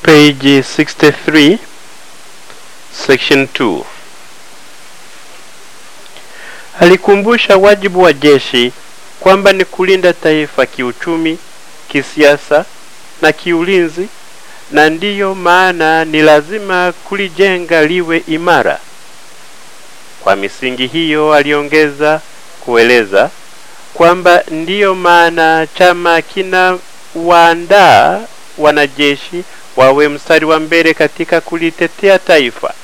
page 63 section 2 alikumbusha wajibu wa jeshi kwamba ni kulinda taifa kiuchumi kisiasa na kiulinzi na ndiyo maana ni lazima kulijenga liwe imara kwa misingi hiyo aliongeza kueleza kwamba ndiyo maana chama kina waandaa wanajeshi wawe mstari wa mbele katika kulitetea taifa.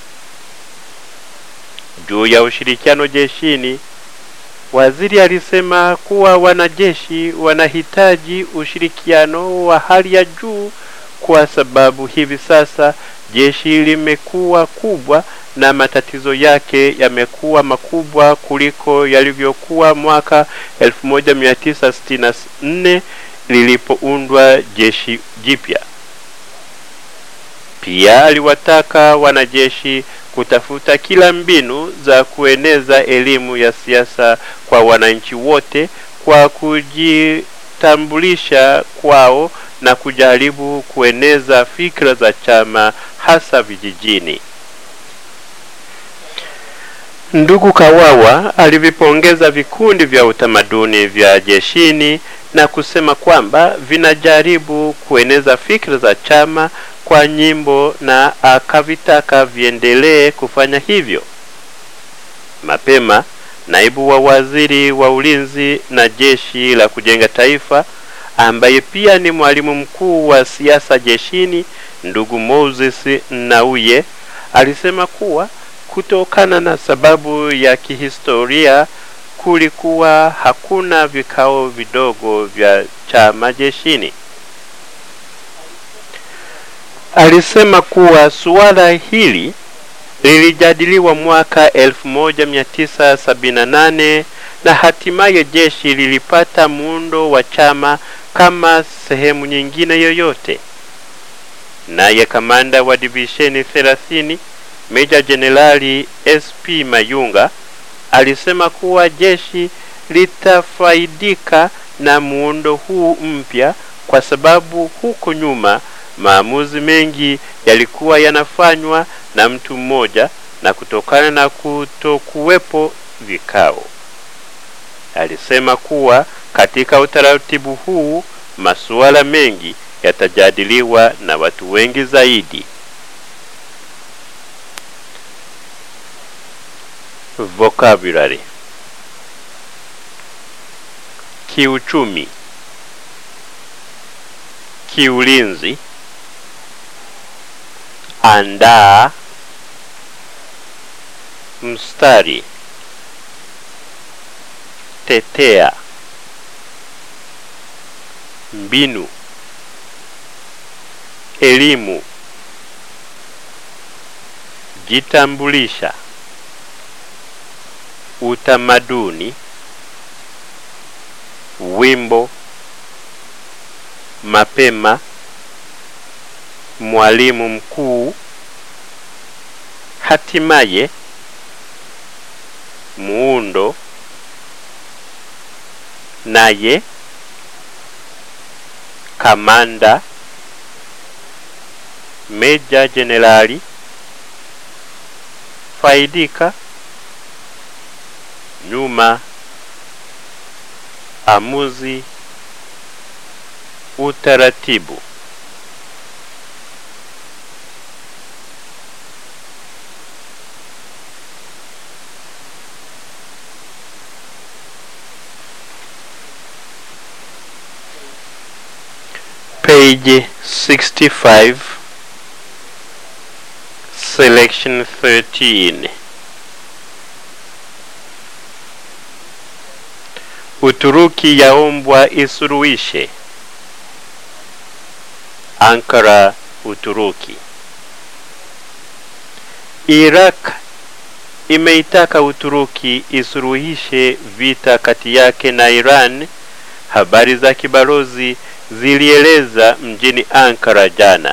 Juu ya ushirikiano jeshini, waziri alisema kuwa wanajeshi wanahitaji ushirikiano wa hali ya juu kwa sababu hivi sasa jeshi limekuwa kubwa na matatizo yake yamekuwa makubwa kuliko yalivyokuwa mwaka 1964 lilipoundwa jeshi jipya. Pia aliwataka wanajeshi kutafuta kila mbinu za kueneza elimu ya siasa kwa wananchi wote kwa kujitambulisha kwao na kujaribu kueneza fikra za chama hasa vijijini. Ndugu Kawawa alivipongeza vikundi vya utamaduni vya jeshini na kusema kwamba vinajaribu kueneza fikra za chama kwa nyimbo na akavitaka viendelee kufanya hivyo. Mapema naibu wa waziri wa ulinzi na jeshi la kujenga taifa ambaye pia ni mwalimu mkuu wa siasa jeshini, ndugu Moses Nauye alisema kuwa kutokana na sababu ya kihistoria kulikuwa hakuna vikao vidogo vya chama jeshini. Alisema kuwa suala hili lilijadiliwa mwaka 1978 na hatimaye jeshi lilipata muundo wa chama kama sehemu nyingine yoyote. Naye kamanda wa divisheni 30 Meja Jenerali SP Mayunga alisema kuwa jeshi litafaidika na muundo huu mpya kwa sababu huko nyuma maamuzi mengi yalikuwa yanafanywa na mtu mmoja na kutokana na kutokuwepo vikao. Alisema kuwa katika utaratibu huu masuala mengi yatajadiliwa na watu wengi zaidi. Vocabulary kiuchumi, kiulinzi, andaa, mstari, tetea, mbinu, elimu, jitambulisha, utamaduni, wimbo, mapema, mwalimu mkuu, hatimaye, muundo, naye, kamanda, meja jenerali, faidika, nyuma, amuzi, utaratibu. Page 65 Selection 13 Uturuki yaombwa isuruhishe. Ankara, Uturuki. Iraq imeitaka Uturuki isuruhishe vita kati yake na Iran. Habari za kibalozi zilieleza mjini Ankara jana.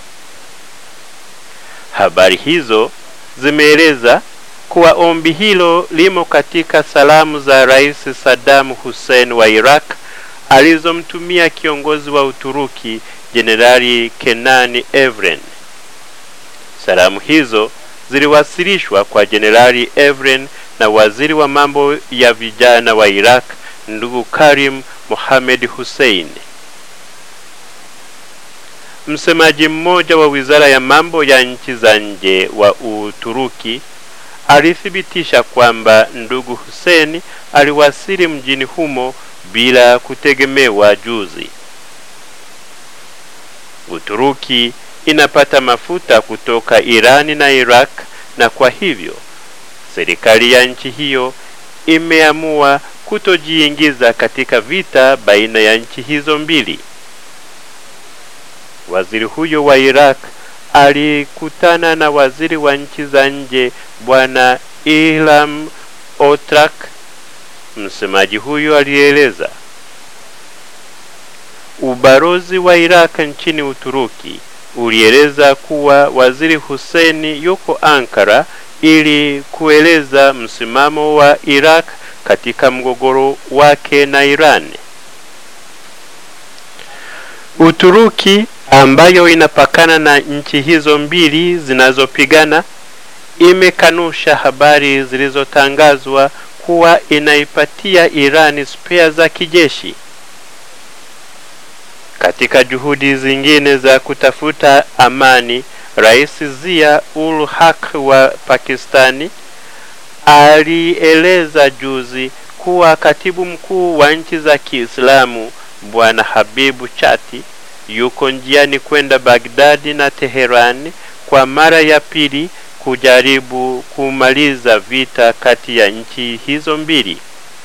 Habari hizo zimeeleza kuwa ombi hilo limo katika salamu za Rais Saddam Hussein wa Iraq alizomtumia kiongozi wa Uturuki Jenerali Kenani Evren. Salamu hizo ziliwasilishwa kwa Jenerali Evren na waziri wa mambo ya vijana wa Iraq ndugu Karim Mohamed Hussein. Msemaji mmoja wa wizara ya mambo ya nchi za nje wa Uturuki alithibitisha kwamba ndugu Hussein aliwasili mjini humo bila kutegemewa juzi. Uturuki inapata mafuta kutoka Irani na Iraq na kwa hivyo serikali ya nchi hiyo imeamua kutojiingiza katika vita baina ya nchi hizo mbili. Waziri huyo wa Iraq alikutana na waziri wa nchi za nje bwana Ilham Otrak. Msemaji huyo alieleza ubalozi wa Iraq nchini Uturuki ulieleza kuwa waziri Hussein yuko Ankara ili kueleza msimamo wa Iraq katika mgogoro wake na Iran. Uturuki ambayo inapakana na nchi hizo mbili zinazopigana imekanusha habari zilizotangazwa kuwa inaipatia Irani spea za kijeshi. Katika juhudi zingine za kutafuta amani, Rais Zia ul Haq wa Pakistani alieleza juzi kuwa katibu mkuu wa nchi za Kiislamu Bwana Habibu Chati yuko njiani kwenda Bagdadi na Teherani kwa mara ya pili kujaribu kumaliza vita kati ya nchi hizo mbili.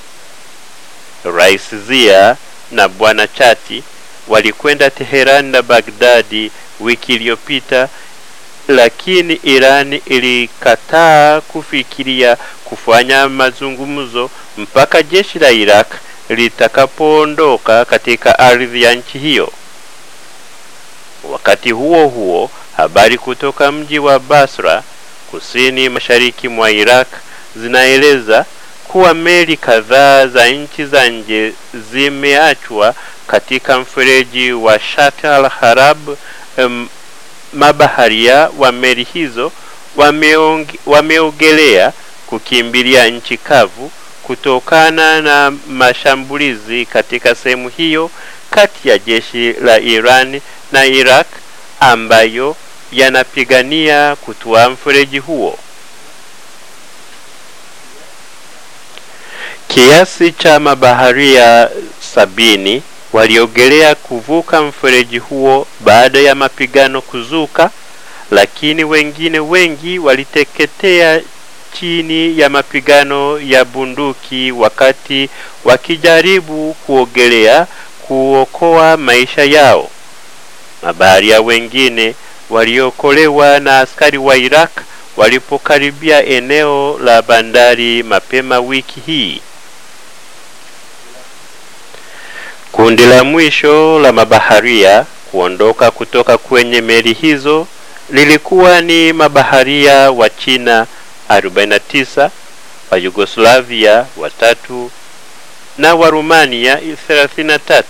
Rais Zia na Bwana Chati walikwenda Teherani na Bagdadi wiki iliyopita, lakini Irani ilikataa kufikiria kufanya mazungumzo mpaka jeshi la Iraq litakapoondoka katika ardhi ya nchi hiyo. Wakati huo huo, habari kutoka mji wa Basra kusini mashariki mwa Iraq zinaeleza kuwa meli kadhaa za nchi za nje zimeachwa katika mfereji wa Shat al-Harab. Um, mabaharia wa meli hizo wameogelea kukimbilia nchi kavu kutokana na mashambulizi katika sehemu hiyo kati ya jeshi la Iran na Iraq ambayo yanapigania kutua mfereji huo. Kiasi cha mabaharia sabini waliogelea kuvuka mfereji huo baada ya mapigano kuzuka, lakini wengine wengi waliteketea chini ya mapigano ya bunduki wakati wakijaribu kuogelea kuokoa maisha yao. Mabaharia wengine waliokolewa na askari wa Iraq walipokaribia eneo la bandari mapema wiki hii. Kundi la mwisho la mabaharia kuondoka kutoka kwenye meli hizo lilikuwa ni mabaharia wa China 49, wa Yugoslavia watatu na wa Rumania 33.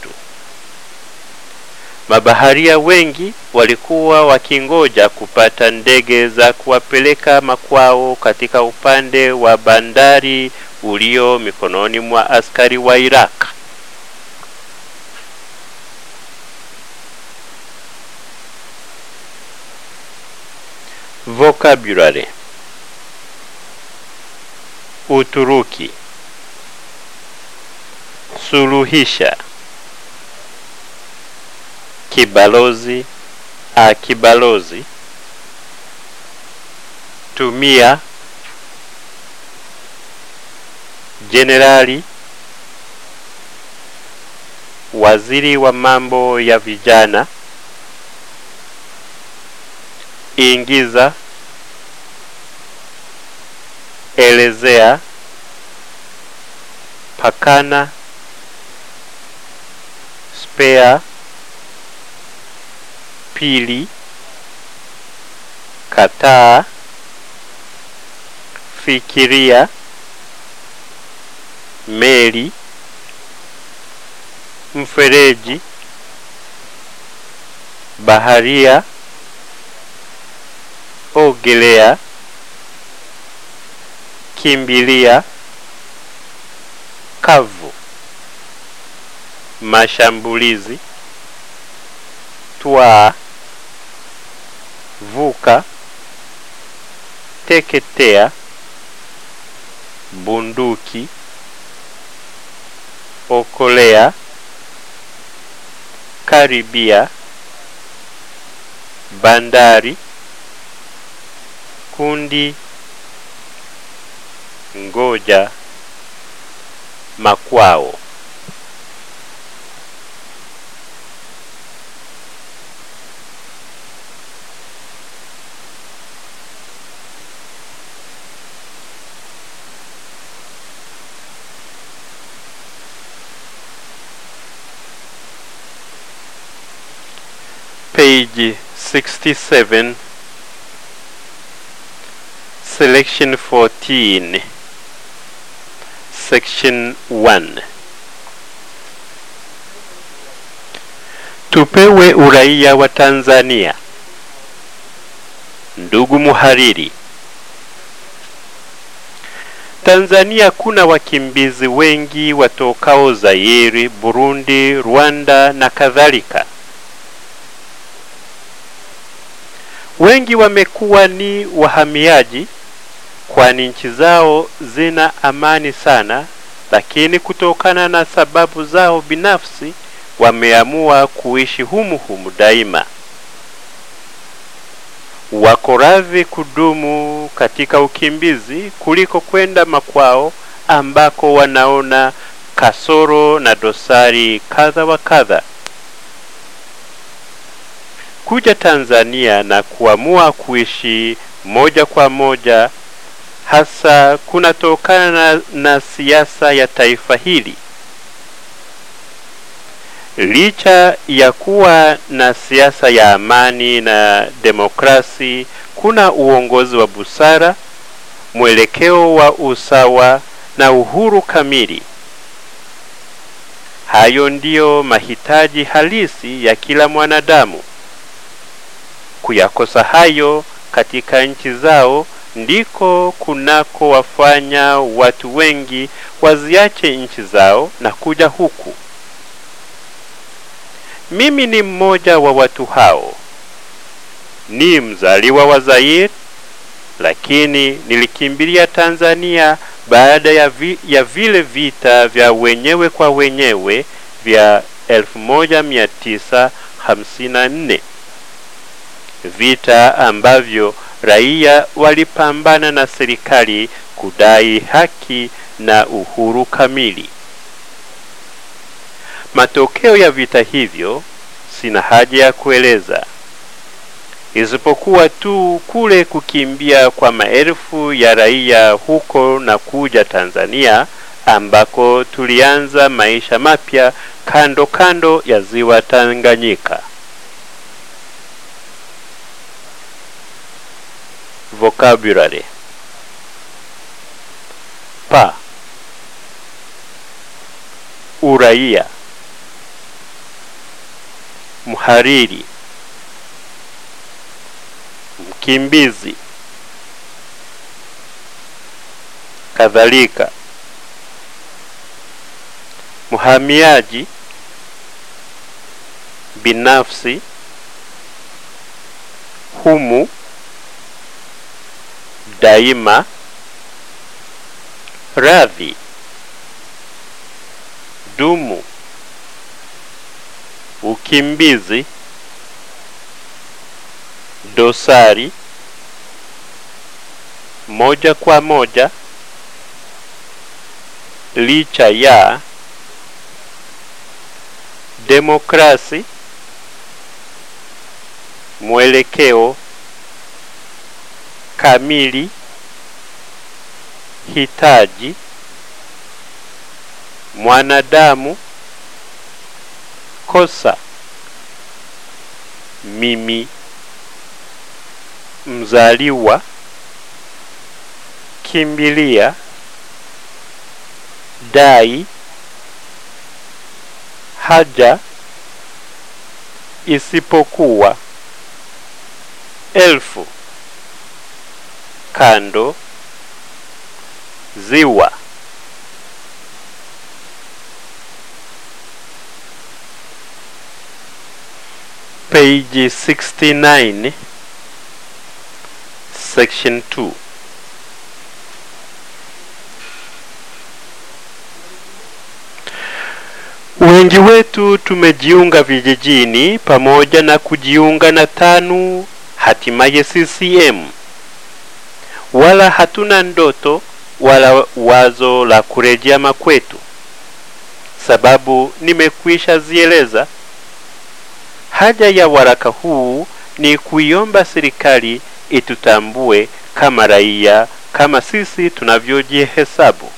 Mabaharia wengi walikuwa wakingoja kupata ndege za kuwapeleka makwao katika upande wa bandari ulio mikononi mwa askari wa Iraq. Vocabulary Uturuki Suluhisha Kibalozi Akibalozi Tumia Jenerali Waziri wa mambo ya vijana Ingiza Elezea Pakana Spare Pili Kataa Fikiria Meli Mfereji baharia, ogelea, kimbilia, kavu, mashambulizi, twaa, vuka, teketea, bunduki, okolea, karibia, bandari, kundi, ngoja, makwao. Page 67 Selection 14 Section 1 Tupewe uraia wa Tanzania. Ndugu muhariri, Tanzania kuna wakimbizi wengi watokao Zaire, Burundi, Rwanda na kadhalika. Wengi wamekuwa ni wahamiaji, kwani nchi zao zina amani sana, lakini kutokana na sababu zao binafsi wameamua kuishi humu humu daima. Wako radhi kudumu katika ukimbizi kuliko kwenda makwao ambako wanaona kasoro na dosari kadha wa kadha. Kuja Tanzania na kuamua kuishi moja kwa moja hasa kunatokana na, na siasa ya taifa hili. Licha ya kuwa na siasa ya amani na demokrasi, kuna uongozi wa busara, mwelekeo wa usawa na uhuru kamili. Hayo ndiyo mahitaji halisi ya kila mwanadamu. Kuyakosa hayo katika nchi zao ndiko kunako wafanya watu wengi waziache nchi zao na kuja huku. Mimi ni mmoja wa watu hao. Ni mzaliwa wa Zaire, lakini nilikimbilia Tanzania baada ya, vi, ya vile vita vya wenyewe kwa wenyewe vya 1954 vita ambavyo raia walipambana na serikali kudai haki na uhuru kamili. Matokeo ya vita hivyo sina haja ya kueleza, isipokuwa tu kule kukimbia kwa maelfu ya raia huko na kuja Tanzania ambako tulianza maisha mapya kando kando ya ziwa Tanganyika. Vocabulary pa uraia mhariri mkimbizi kadhalika mhamiaji binafsi humu daima radhi dumu ukimbizi dosari moja kwa moja licha ya demokrasi mwelekeo kamili hitaji mwanadamu kosa mimi mzaliwa kimbilia dai haja isipokuwa elfu kando ziwa page 69 section 2 wengi wetu tumejiunga vijijini pamoja na kujiunga na tanu hatimaye CCM wala hatuna ndoto wala wazo la kurejea makwetu sababu nimekwisha zieleza haja ya waraka huu ni kuiomba serikali itutambue kama raia kama sisi tunavyojihesabu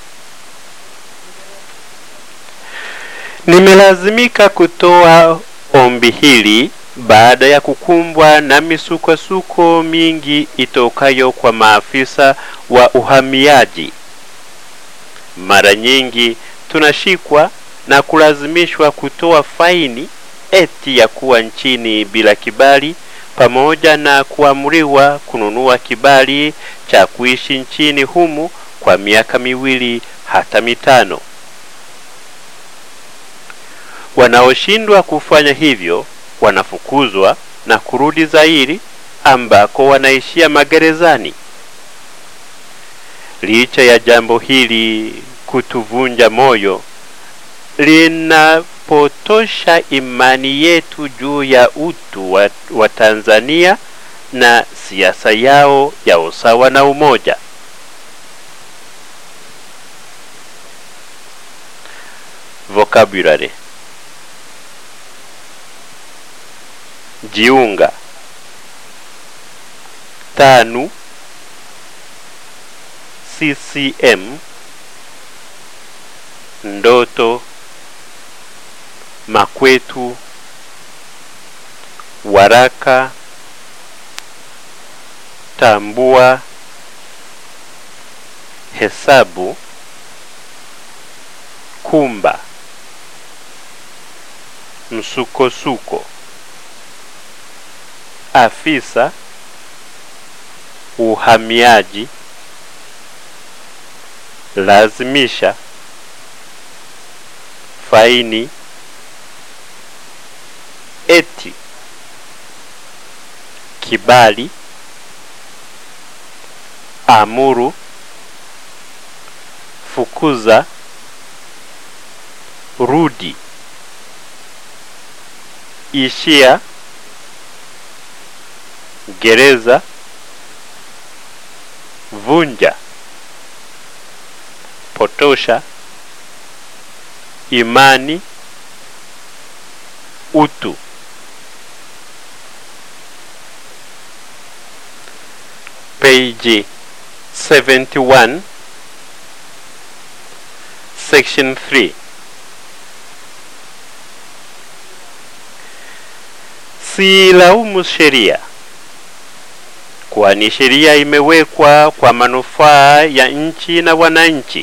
nimelazimika kutoa ombi hili baada ya kukumbwa na misukosuko mingi itokayo kwa maafisa wa uhamiaji mara nyingi tunashikwa na kulazimishwa kutoa faini eti ya kuwa nchini bila kibali pamoja na kuamriwa kununua kibali cha kuishi nchini humu kwa miaka miwili hata mitano wanaoshindwa kufanya hivyo wanafukuzwa na kurudi Zairi ambako wanaishia magerezani. Licha ya jambo hili kutuvunja moyo, linapotosha imani yetu juu ya utu wa, wa Tanzania na siasa yao ya usawa na umoja. Vocabulary jiunga tanu CCM ndoto makwetu waraka tambua hesabu kumba msukosuko afisa uhamiaji lazimisha faini eti kibali amuru fukuza rudi ishia gereza vunja potosha imani utu page 71 section 3 silaumu sheria kwani sheria imewekwa kwa manufaa ya nchi na wananchi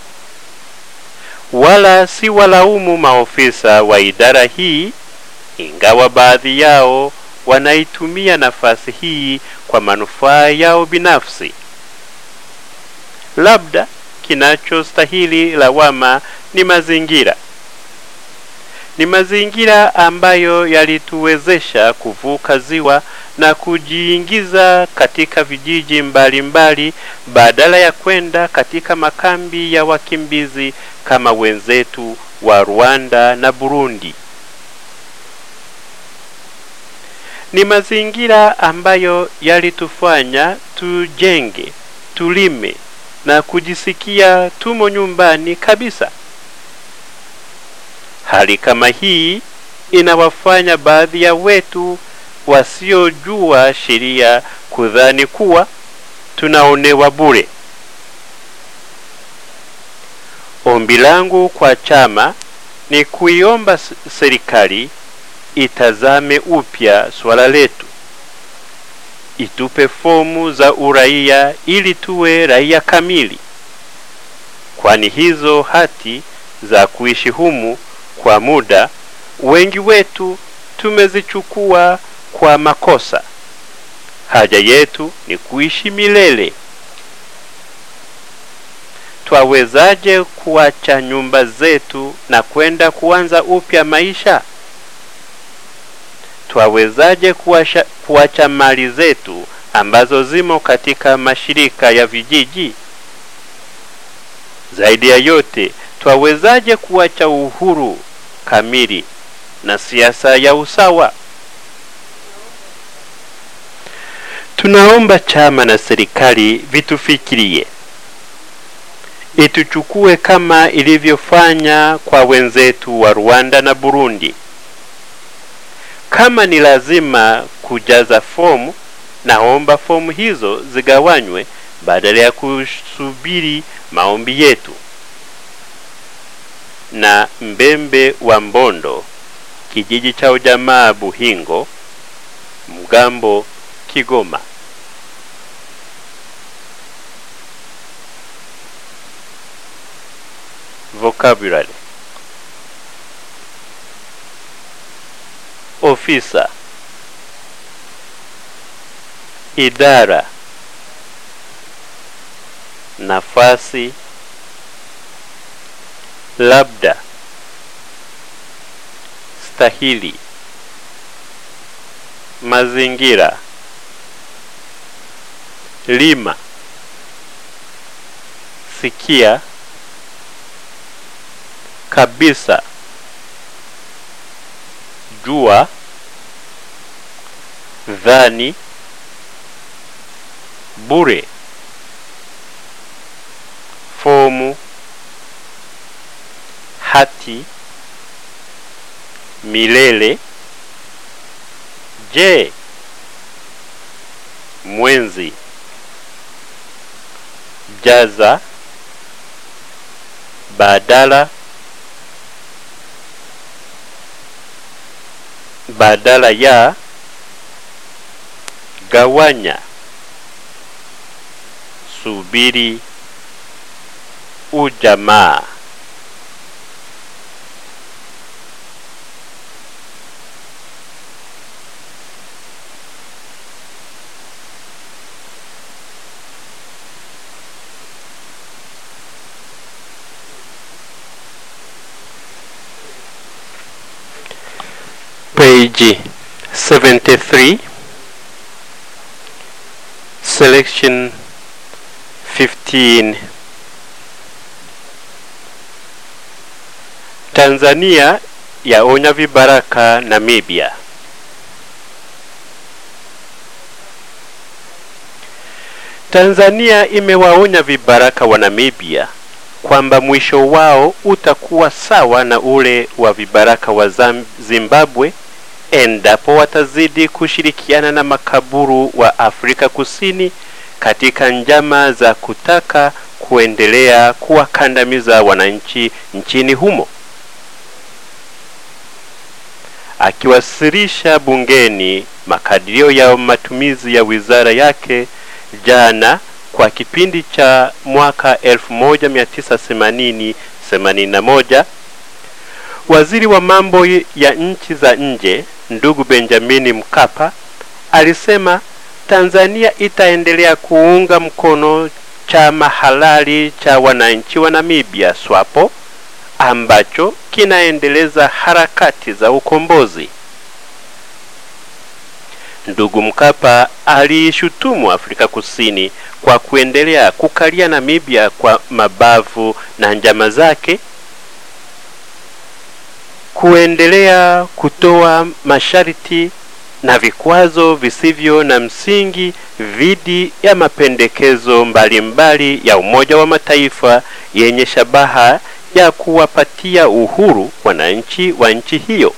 wala si walaumu maofisa wa idara hii ingawa baadhi yao wanaitumia nafasi hii kwa manufaa yao binafsi labda kinachostahili lawama ni mazingira ni mazingira ambayo yalituwezesha kuvuka ziwa na kujiingiza katika vijiji mbalimbali mbali, badala ya kwenda katika makambi ya wakimbizi kama wenzetu wa Rwanda na Burundi. Ni mazingira ambayo yalitufanya tujenge, tulime na kujisikia tumo nyumbani kabisa. Hali kama hii inawafanya baadhi ya wetu wasiojua sheria kudhani kuwa tunaonewa bure. Ombi langu kwa chama ni kuiomba serikali itazame upya swala letu, itupe fomu za uraia ili tuwe raia kamili, kwani hizo hati za kuishi humu kwa muda wengi wetu tumezichukua kwa makosa. Haja yetu ni kuishi milele. Twawezaje kuacha nyumba zetu na kwenda kuanza upya maisha? Twawezaje kuacha, kuacha mali zetu ambazo zimo katika mashirika ya vijiji? Zaidi ya yote, twawezaje kuacha uhuru kamili na siasa ya usawa? Tunaomba chama na serikali vitufikirie, ituchukue kama ilivyofanya kwa wenzetu wa Rwanda na Burundi. Kama ni lazima kujaza fomu, naomba fomu hizo zigawanywe badala ya kusubiri maombi yetu. Na Mbembe wa Mbondo, kijiji cha ujamaa Buhingo, Mgambo, Kigoma. Vocabulary: ofisa, idara, nafasi, labda, stahili, mazingira, lima, sikia, kabisa, jua, dhani, bure, fomu, hati, milele, je, mwenzi, jaza, badala, badala ya, gawanya, subiri, ujamaa. Page 73 Selection 15 Tanzania yaonya vibaraka Namibia. Tanzania imewaonya vibaraka wa Namibia kwamba mwisho wao utakuwa sawa na ule wa vibaraka wa Zam- Zimbabwe endapo watazidi kushirikiana na makaburu wa Afrika Kusini katika njama za kutaka kuendelea kuwakandamiza wananchi nchini humo. Akiwasilisha bungeni makadirio ya matumizi ya wizara yake jana kwa kipindi cha mwaka 1980 81 waziri wa mambo ya nchi za nje ndugu Benjamin Mkapa alisema Tanzania itaendelea kuunga mkono chama halali cha wananchi wa Namibia SWAPO ambacho kinaendeleza harakati za ukombozi. Ndugu Mkapa aliishutumu Afrika Kusini kwa kuendelea kukalia Namibia kwa mabavu na njama zake kuendelea kutoa masharti na vikwazo visivyo na msingi dhidi ya mapendekezo mbalimbali mbali ya Umoja wa Mataifa yenye shabaha ya kuwapatia uhuru wananchi wa nchi hiyo.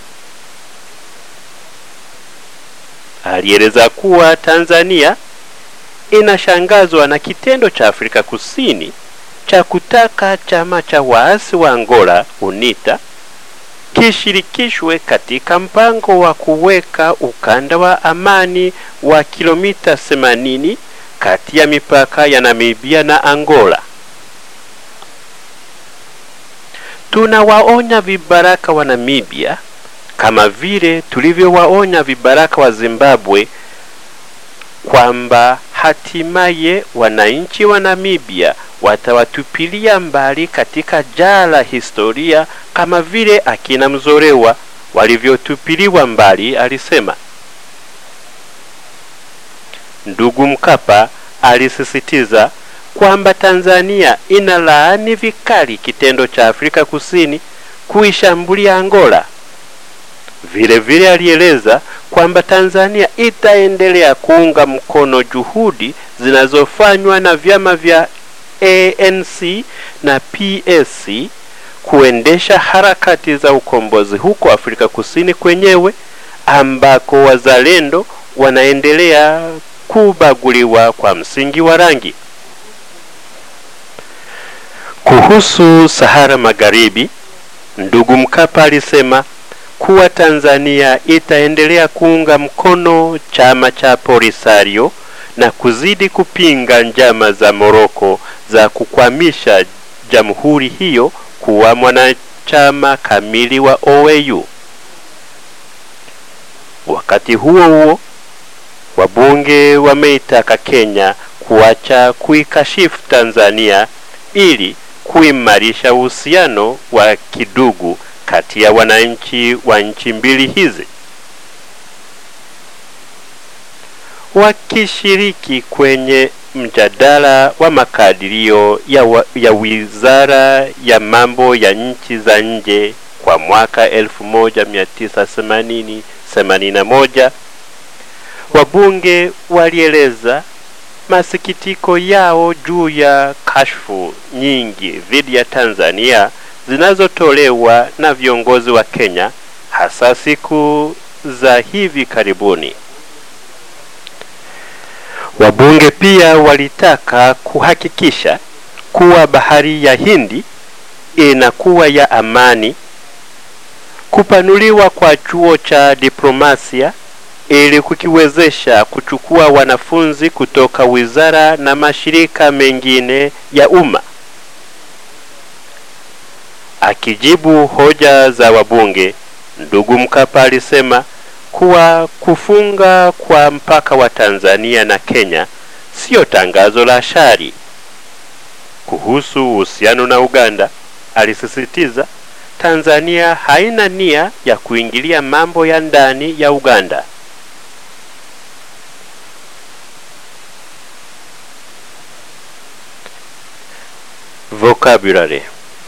Alieleza kuwa Tanzania inashangazwa na kitendo cha Afrika Kusini cha kutaka chama cha waasi wa Angola UNITA kishirikishwe katika mpango wa kuweka ukanda wa amani wa kilomita 80 kati ya mipaka ya Namibia na Angola. Tunawaonya vibaraka wa Namibia kama vile tulivyowaonya vibaraka wa Zimbabwe kwamba hatimaye wananchi wa Namibia watawatupilia mbali katika jaa la historia kama vile akina Mzolewa walivyotupiliwa mbali, alisema. Ndugu Mkapa alisisitiza kwamba Tanzania inalaani vikali kitendo cha Afrika Kusini kuishambulia Angola. Vile vile alieleza kwamba Tanzania itaendelea kuunga mkono juhudi zinazofanywa na vyama vya ANC na PSC kuendesha harakati za ukombozi huko Afrika Kusini kwenyewe ambako wazalendo wanaendelea kubaguliwa kwa msingi wa rangi. Kuhusu Sahara Magharibi, ndugu Mkapa alisema kuwa Tanzania itaendelea kuunga mkono chama cha Polisario na kuzidi kupinga njama za Moroko za kukwamisha jamhuri hiyo kuwa mwanachama kamili wa OAU. Wakati huo huo, wabunge wameitaka Kenya kuacha kuikashifu Tanzania ili kuimarisha uhusiano wa kidugu kati ya wananchi wa nchi mbili hizi. Wakishiriki kwenye mjadala wa makadirio ya, wa, ya Wizara ya Mambo ya Nchi za Nje kwa mwaka 1980 81 wabunge walieleza masikitiko yao juu ya kashfu nyingi dhidi ya Tanzania zinazotolewa na viongozi wa Kenya hasa siku za hivi karibuni. Wabunge pia walitaka kuhakikisha kuwa bahari ya Hindi inakuwa ya amani, kupanuliwa kwa chuo cha diplomasia ili kukiwezesha kuchukua wanafunzi kutoka wizara na mashirika mengine ya umma. Akijibu hoja za wabunge, ndugu Mkapa alisema kuwa kufunga kwa mpaka wa Tanzania na Kenya sio tangazo la shari. Kuhusu uhusiano na Uganda, alisisitiza Tanzania haina nia ya kuingilia mambo ya ndani ya Uganda. Vocabulary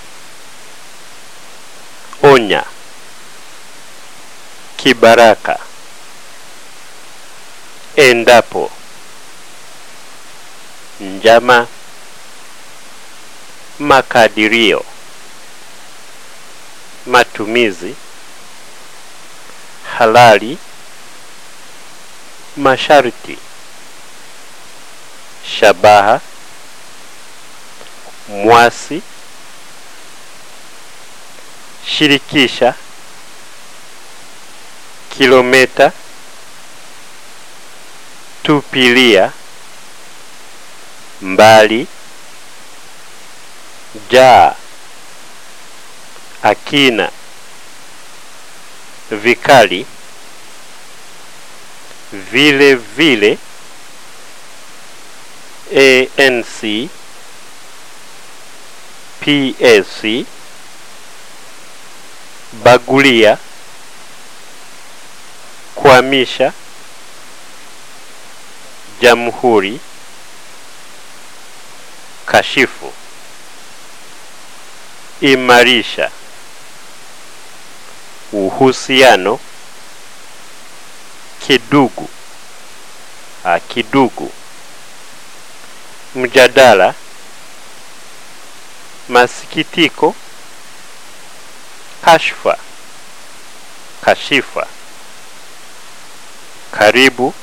onya, kibaraka, endapo, njama, makadirio, matumizi, halali, masharti, shabaha, mwasi shirikisha kilometa tupilia mbali jaa akina vikali vile vile ANC PSC bagulia kuhamisha jamhuri kashifu imarisha uhusiano kidugu a kidugu mjadala masikitiko kashfa kashifa karibu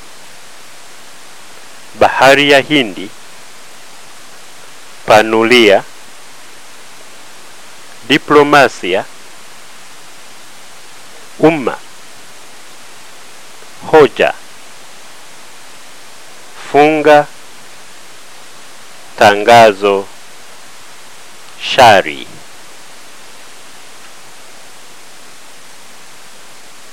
bahari ya Hindi panulia diplomasia umma hoja funga tangazo shari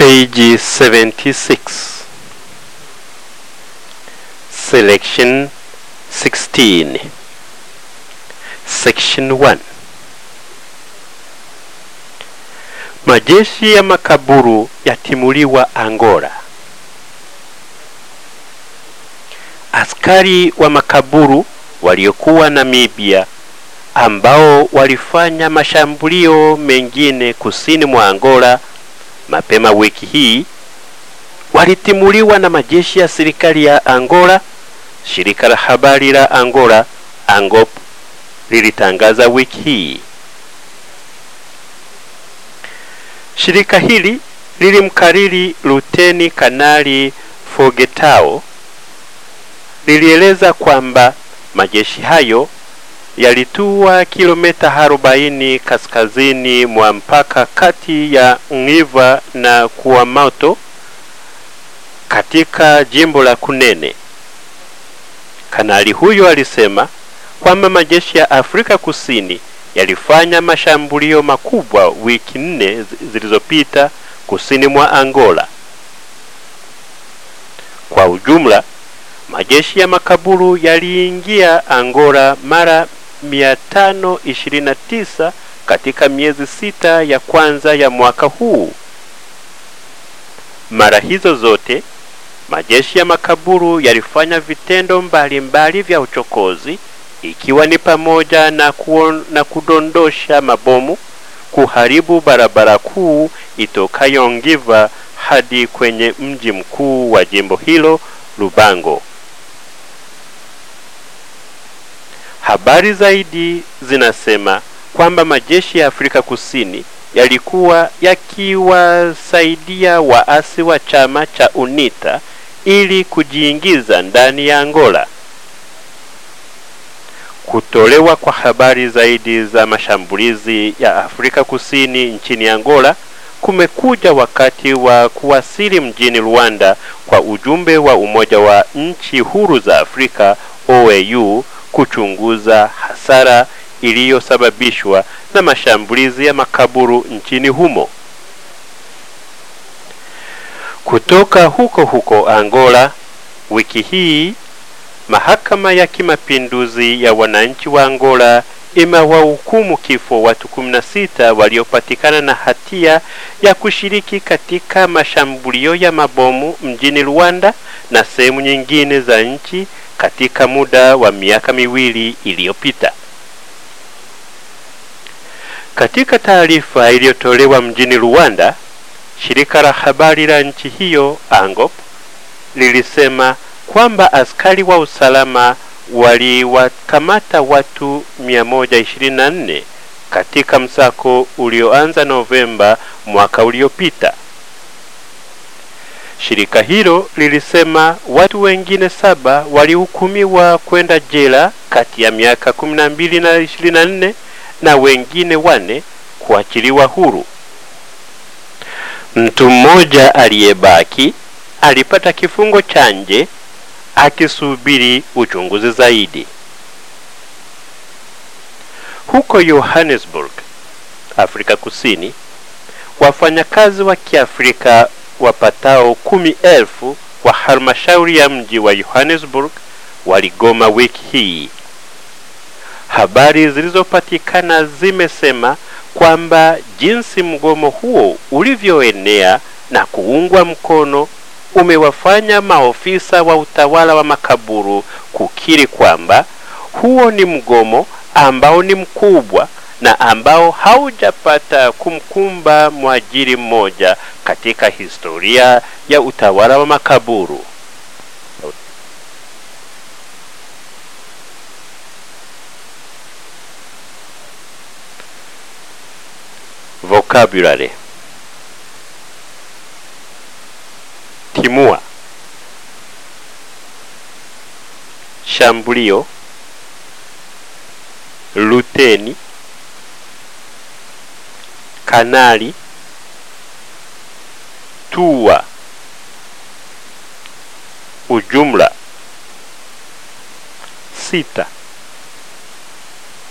page 76 selection 16 section 1 majeshi ya makaburu yatimuliwa angola askari wa makaburu waliokuwa namibia ambao walifanya mashambulio mengine kusini mwa angola mapema wiki hii walitimuliwa na majeshi ya serikali ya angola shirika la habari la angola angop lilitangaza wiki hii shirika hili lilimkariri luteni kanali fogetao lilieleza kwamba majeshi hayo yalitua kilomita 40 kaskazini mwa mpaka kati ya Ngiva na Kuamato katika jimbo la Kunene. Kanali huyo alisema kwamba majeshi ya Afrika Kusini yalifanya mashambulio makubwa wiki nne zilizopita kusini mwa Angola. Kwa ujumla, majeshi ya makaburu yaliingia Angola mara 529 katika miezi sita ya kwanza ya mwaka huu. Mara hizo zote majeshi ya makaburu yalifanya vitendo mbalimbali mbali vya uchokozi ikiwa ni pamoja na, kuon, na kudondosha mabomu, kuharibu barabara kuu itokayo Ngiva hadi kwenye mji mkuu wa jimbo hilo Lubango. Habari zaidi zinasema kwamba majeshi ya Afrika Kusini yalikuwa yakiwasaidia waasi wa chama cha UNITA ili kujiingiza ndani ya Angola. Kutolewa kwa habari zaidi za mashambulizi ya Afrika Kusini nchini Angola kumekuja wakati wa kuwasili mjini Rwanda kwa ujumbe wa Umoja wa Nchi Huru za Afrika OAU kuchunguza hasara iliyosababishwa na mashambulizi ya makaburu nchini humo. Kutoka huko huko Angola, wiki hii mahakama ya kimapinduzi ya wananchi wa Angola imewahukumu kifo watu 16 waliopatikana na hatia ya kushiriki katika mashambulio ya mabomu mjini Rwanda na sehemu nyingine za nchi katika muda wa miaka miwili iliyopita. Katika taarifa iliyotolewa mjini Rwanda, shirika la habari la nchi hiyo ANGOP lilisema kwamba askari wa usalama waliwakamata watu 124 katika msako ulioanza Novemba mwaka uliopita. Shirika hilo lilisema watu wengine saba walihukumiwa kwenda jela kati ya miaka 12 na 24 na wengine wane kuachiliwa huru. Mtu mmoja aliyebaki alipata kifungo cha nje akisubiri uchunguzi zaidi. Huko Johannesburg, Afrika Kusini, wafanyakazi wa Kiafrika wapatao kumi elfu wa halmashauri ya mji wa Johannesburg waligoma wiki hii. Habari zilizopatikana zimesema kwamba jinsi mgomo huo ulivyoenea na kuungwa mkono umewafanya maofisa wa utawala wa makaburu kukiri kwamba huo ni mgomo ambao ni mkubwa na ambao haujapata kumkumba mwajiri mmoja katika historia ya utawala wa makaburu. Vocabulary timua, shambulio, luteni, kanali, tua, ujumla, sita,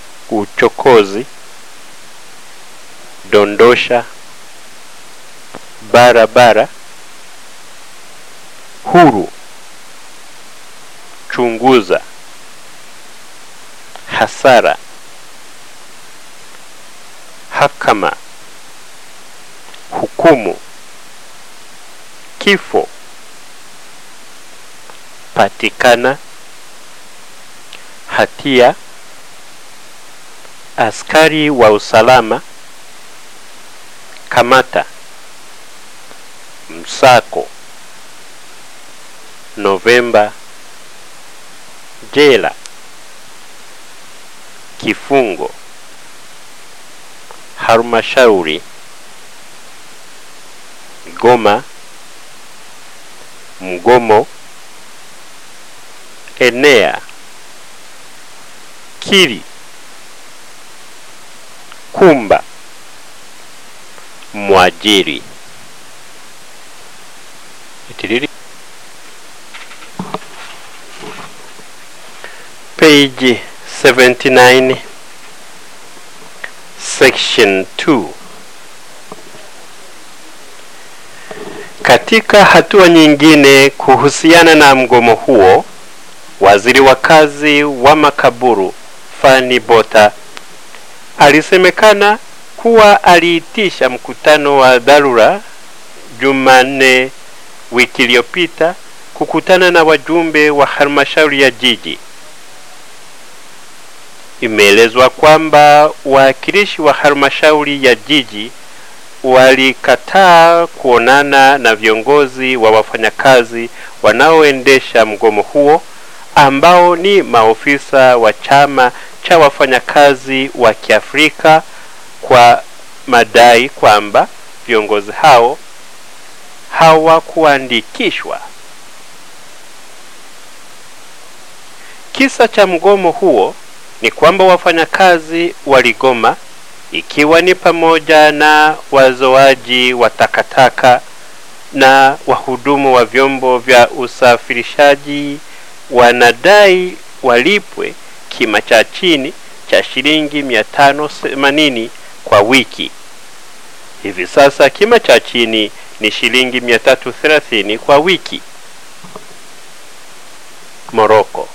uchokozi, dondosha, barabara huru chunguza hasara hakama hukumu kifo patikana hatia askari wa usalama kamata msako novemba jela kifungo halmashauri goma mgomo enea kiri kumba mwajiri itiriri page 79 section 2 katika hatua nyingine kuhusiana na mgomo huo waziri wa kazi wa makaburu fani bota alisemekana kuwa aliitisha mkutano wa dharura jumanne wiki iliyopita kukutana na wajumbe wa halmashauri ya jiji imeelezwa kwamba wawakilishi wa halmashauri ya jiji walikataa kuonana na viongozi wa wafanyakazi wanaoendesha mgomo huo ambao ni maofisa wa chama cha wafanyakazi wa Kiafrika kwa madai kwamba viongozi hao hawakuandikishwa. Kisa cha mgomo huo ni kwamba wafanyakazi waligoma ikiwa ni pamoja na wazoaji wa takataka na wahudumu wa vyombo vya usafirishaji wanadai walipwe kima cha chini cha shilingi 580 kwa wiki. Hivi sasa kima cha chini ni shilingi 330 kwa wiki. Moroko.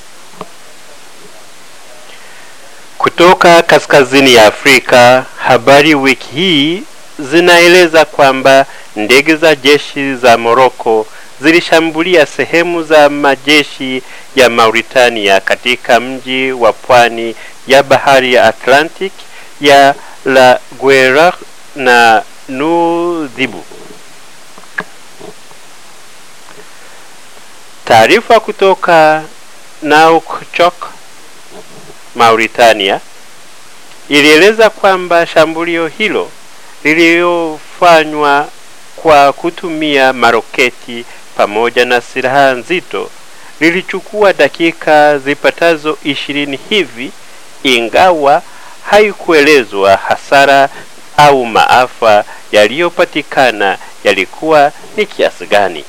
Kutoka kaskazini ya Afrika, habari wiki hii zinaeleza kwamba ndege za jeshi za Moroko zilishambulia sehemu za majeshi ya Mauritania katika mji wa pwani ya bahari ya Atlantic ya La Guera na Nudhibu. Taarifa kutoka Nouakchott, Mauritania ilieleza kwamba shambulio hilo lililofanywa kwa kutumia maroketi pamoja na silaha nzito lilichukua dakika zipatazo ishirini hivi, ingawa haikuelezwa hasara au maafa yaliyopatikana yalikuwa ni kiasi gani.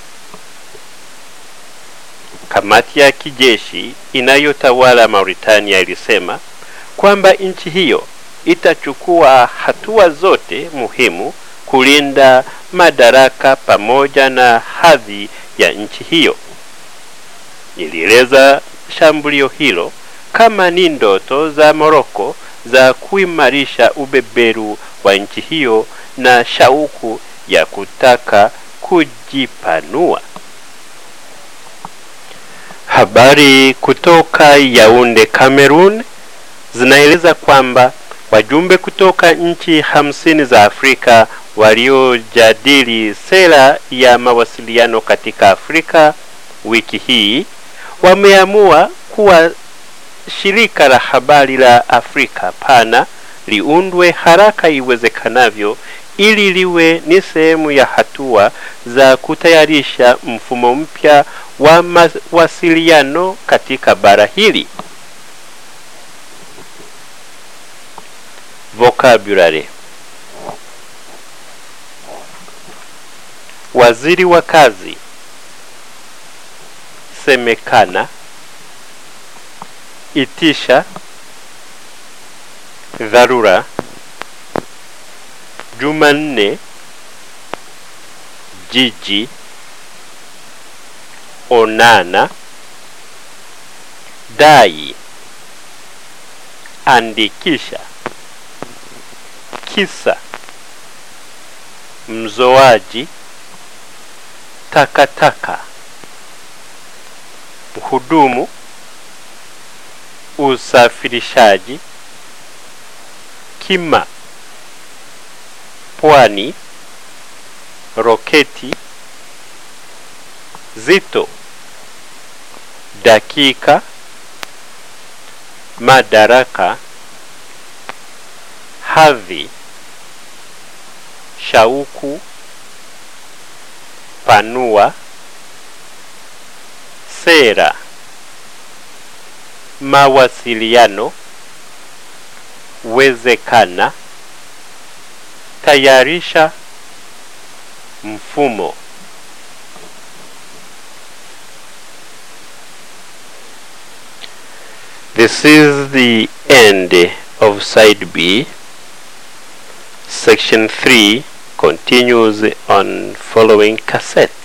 Kamati ya kijeshi inayotawala Mauritania ilisema kwamba nchi hiyo itachukua hatua zote muhimu kulinda madaraka pamoja na hadhi ya nchi hiyo. Ilieleza shambulio hilo kama ni ndoto za Moroko za kuimarisha ubeberu wa nchi hiyo na shauku ya kutaka kujipanua. Habari kutoka Yaunde, Cameroon zinaeleza kwamba wajumbe kutoka nchi hamsini za Afrika waliojadili sera ya mawasiliano katika Afrika wiki hii wameamua kuwa shirika la habari la Afrika pana liundwe haraka iwezekanavyo ili liwe ni sehemu ya hatua za kutayarisha mfumo mpya wa mawasiliano katika bara hili. Vocabulary. Waziri wa kazi semekana, itisha, dharura, Jumanne, jiji onana dai andikisha kisa mzoaji takataka mhudumu usafirishaji kima pwani roketi zito dakika madaraka hadhi shauku panua sera mawasiliano wezekana tayarisha mfumo This is the end of side B. Section 3 continues on following cassette.